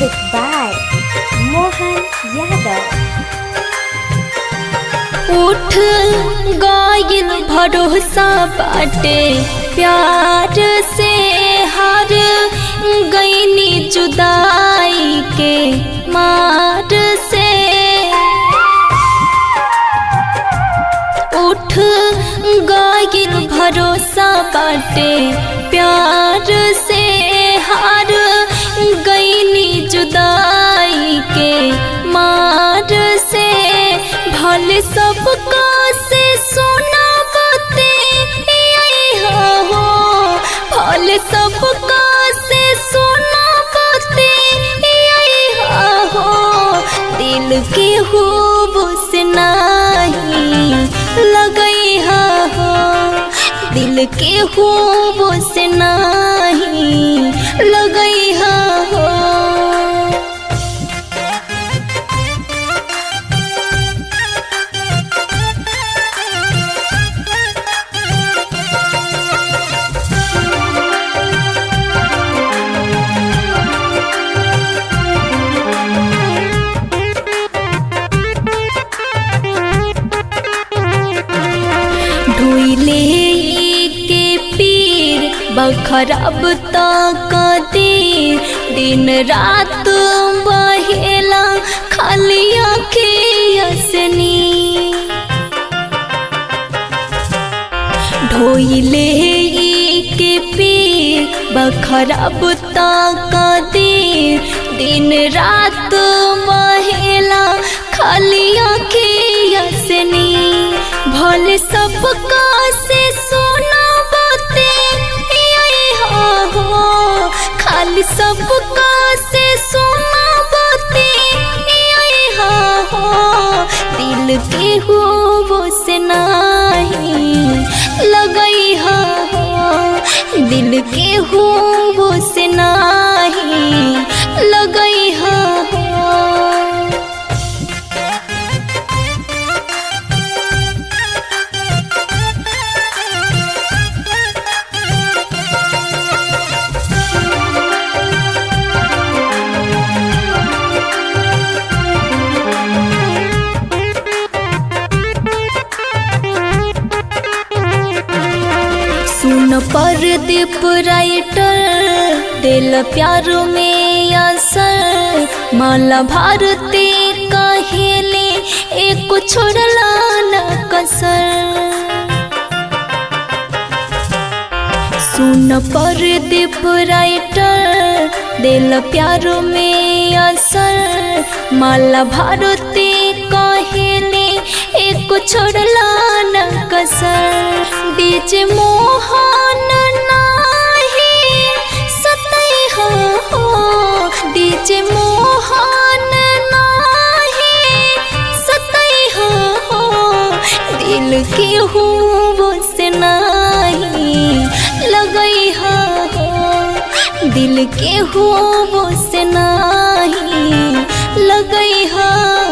Music by Mohan Yadav. उठ गायल भरोसा बाटे प्यार से हार गईनी जुदाई के मार से उठ गायल भरोसा बाटे प्यार से हार गईनी जुदाई के मार से भले सबका से सोना बते हो भले सबका से सोना बते हो दिल के खूब से नहीं लगई हो दिल के खूब से नहीं लगई हो ढोइले के पीर बखरब तक देर दिन रात बहेला खाली असनी ढोइले के पीर बखरब तक देर दिन रात बहेला खाली असनी भले सबका से सोना बते हो खाली सबका से सोना बते हो दिल के हो वो से नहीं लगई हो दिल के हो वो से नहीं लगई हो सुन पर दीप राइटर दिल प्यार में असर माला भारती कहेले एक छोड़ला न कसर सुन पर दीप राइटर दिल प्यार में असर माला भारती कहेले एक छोड़ला न कसर बीच मोहन नाही सतई हो बीच मोहन नाही सतई हो दिल के हो वो से नहीं लगई हो दिल के हो वो से नहीं लगई हो